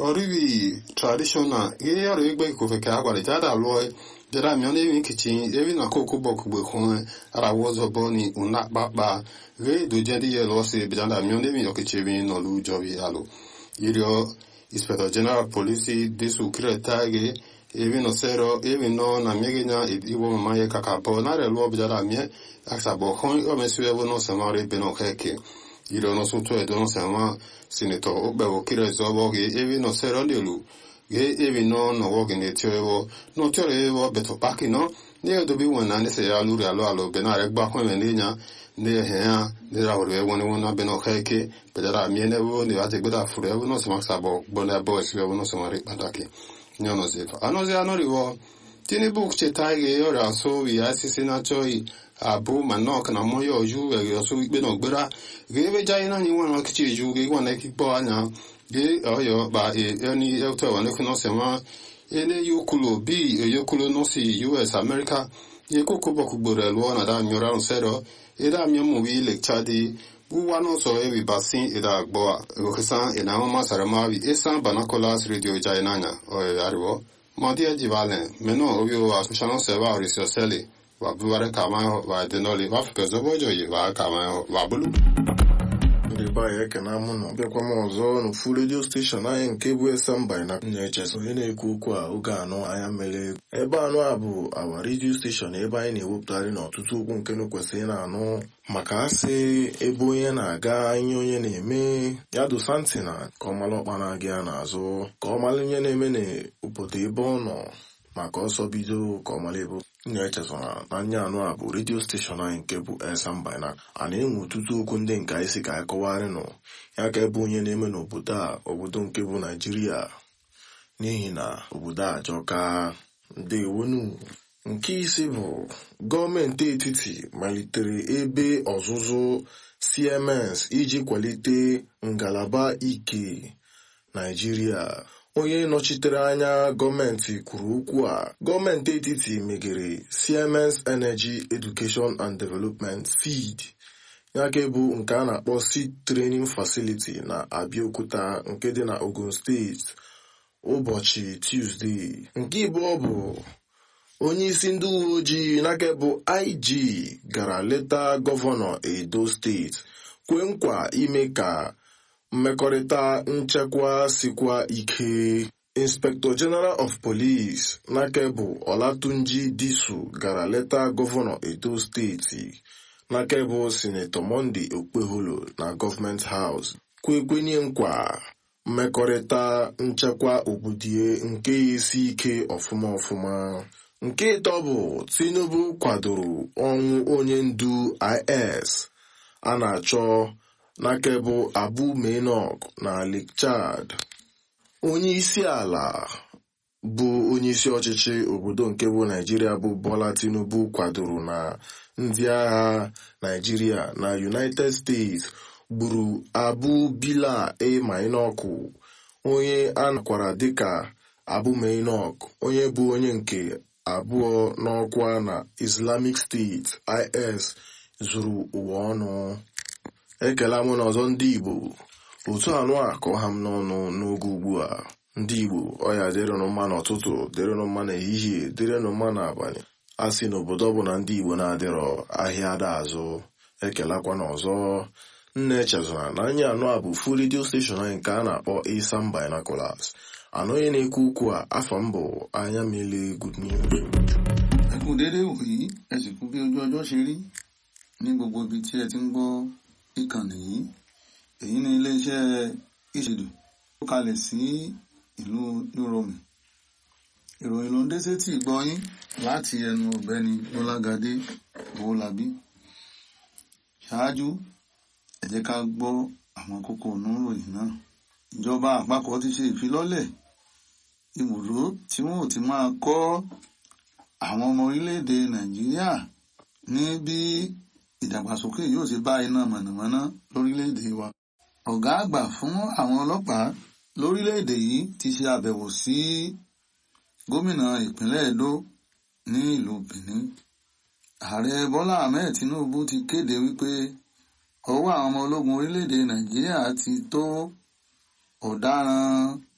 orivi traditional ge yaro igbe ko fe ka gwara jada lo jada mi oni mi kichi evi na koko bo kugbe khun ara wozo bo ni una papa ve do jadi ye lo se jada mi oni mi yokichi vi no lu jo vi alo irio inspector general police disu kire tage evi no sero evi no na miegenya iwo mama ye kaka bo na re lo jada mi aksa bo khun o me suwe no samare beno keke irio no suto e dono sama sinetọ okpewo kire zọbọ gị evi nọ sero n'elu gị evi nọ n'ọwọ gị na-eti ewo n'ọchọrọ ewo beto paki nọ na-edobe iwe na nese ya lụrụ alụ alụ benarị gbakwenwe n'inya na-ehe ya dịra hụrụ ewo n'ewo na bena ọha eke bedara mie n'ewo na ya tegbeda furu ewo nọsị maksa bụ gbọna ebe esi ewo nọsị mara ikpadaki nye ọnọzi efa anọzi anọriwo tinubu cheta gị ọrịa asụ ya asịsị na-achọghị abu manok na moyo oju ege osu ikpe na ogbera ge ebe jai na ni wana kichi eju ge wana kikpo anya ge oyo ba e eni euto wa neku no sema ene yokulo bi yokulo no si US America ye koko boku gbore lo na da nyora nsero e da mi mu wi lecture di buwa no so e wi basin e da gbo go kisa e na ma sara ma wi esan banacolas radio jai nanya o ariwo ma dia jivale meno obio wa social server risoseli wa bulware kama wa denoli wa fuke zobo joyi wa kama wa bulu ndị be anyị ekene mụ na bịakwa m ọzọ n'ofu redio steshọn anyị nke bụ esamba na na-echesa onye na-ekwu okwu a oge anọ anya mere ebe anọ a bụ awa redio steshọn ebe anyị na-ewepụtarị n'ọtụtụ okwu nke kwesịrị na-anụ maka asị ebe onye na-aga ihe onye na-eme ya dosa ntị na ka ọ mara ọkpa na-aga ya n'azụ ka ọ mara ihe na-eme n'obodo ebe ọ nọ maka ọsọ bido ka ọ mara ebe na-echezọra na anya anụ a bụ redio steshọn anyị nke bụ esambina a na-enwe ọtụtụ okwu ndị nke anyị si ka anyị kọwarịnụ ya ka ebe onye na-eme n'obodo a obodo nke bụ naijiria n'ihi na obodo a jọka ndewonu nke isi bụ gọọmenti etiti malitere ebe ọzụzụ siemens iji kwalite ngalaba ike naijiria onye nọchitere anya gọọmenti kwuru okwu a gọọmenti etiti megere siemens energy education and development seed yake bụ nke a na-akpọ seed training facility na abiokuta nke dị na ogun steeti ụbọchị tuzdee nke ịbụọ bụ onye isi ndị uwe ojii n'aka bụ ig gara leta gọvanọ edo steeti kwee nkwa ime ka mmekọrịta nchekwa sikwa ike inspector general of police n'aka bụ olatunji disu gara leta gọvanọ edo steeti n'aka bụ sinetọ monde okpeholo na gọọmenti haus kwekwenye nkwa mmekọrịta nchekwa obudie nke esi ike ọfụma ọfụma nke ịtọ bụ tinubu kwadoro ọnwụ onye ndu is a na-achọ n'aka bụ abu menok na lake chad onye isi ala bụ onye isi ọchịchị obodo nke bụ naijiria bụ bola tinubu kwadoro na ndị agha naijiria na united states gburu abu bila e mainok onye a nakwara dịka abu mainok onye bụ onye nke abụọ n'ọkwa na islamic state is zuru ụwa ọnụ ekele mụ na ọzọ ndị igbo otu anụ a kọọ ha m n'ọnụ n'oge ugbu a ndị igbo ọya dịrịnụ mma n'ụtụtụ dịrịnụ mma n'ehihie dịrịnụ mma n'abalị a sị n'obodo ọ bụ na ndị igbo na-adịrọ ahịa ada azụ ekelakwa na ọzọ nna echezona na anyị anụ a bụ fu redio steshọn anyị nke a na-akpọ isam binoculars anụ onye na-ekwu okwu a afọ mbụ anya mele good news. ẹ kú déédéé wòyí ẹ sì kú bí ojú ọjọ́ ṣe rí ní gbogbo ibi tí ẹ ti ń gbọ́ ìkànnì yìí èyí ni iléeṣẹ́ ìṣèdù tó kalẹ̀ sí ìlú Yúróòmù ìròyìn ló ń dé sétí ìgbọ́yín láti ẹnu ọ̀gbẹ́ni Bọ́lágadé Owólabí ṣáájú ẹ jẹ́ ká gbọ́ àwọn kókó oníròyìn náà ìjọba àpapọ̀ ti ṣe ìfilọ́lẹ̀ ibùdó tí wọn ò ti máa kọ́ àwọn ọmọ orílẹ̀-èdè Nàìjíríà ní bí ìdàgbàsókè yóò ṣe bá iná mọ̀nàmọ́ná lórílẹ̀‐èdè wa. ọ̀gá àgbà fún àwọn ọlọ́pàá lórílẹ̀‐èdè yìí ti ṣe àbẹ̀wò sí gómìnà ìpínlẹ̀ Edo ní ìlú Benin. ààrẹ Bọ́lá Ahmed Tinubu ti kéde wípé ọwọ́ àwọn ọmọ ológun orílẹ̀‐èdè Nàìjíríà ti tó ọ̀daràn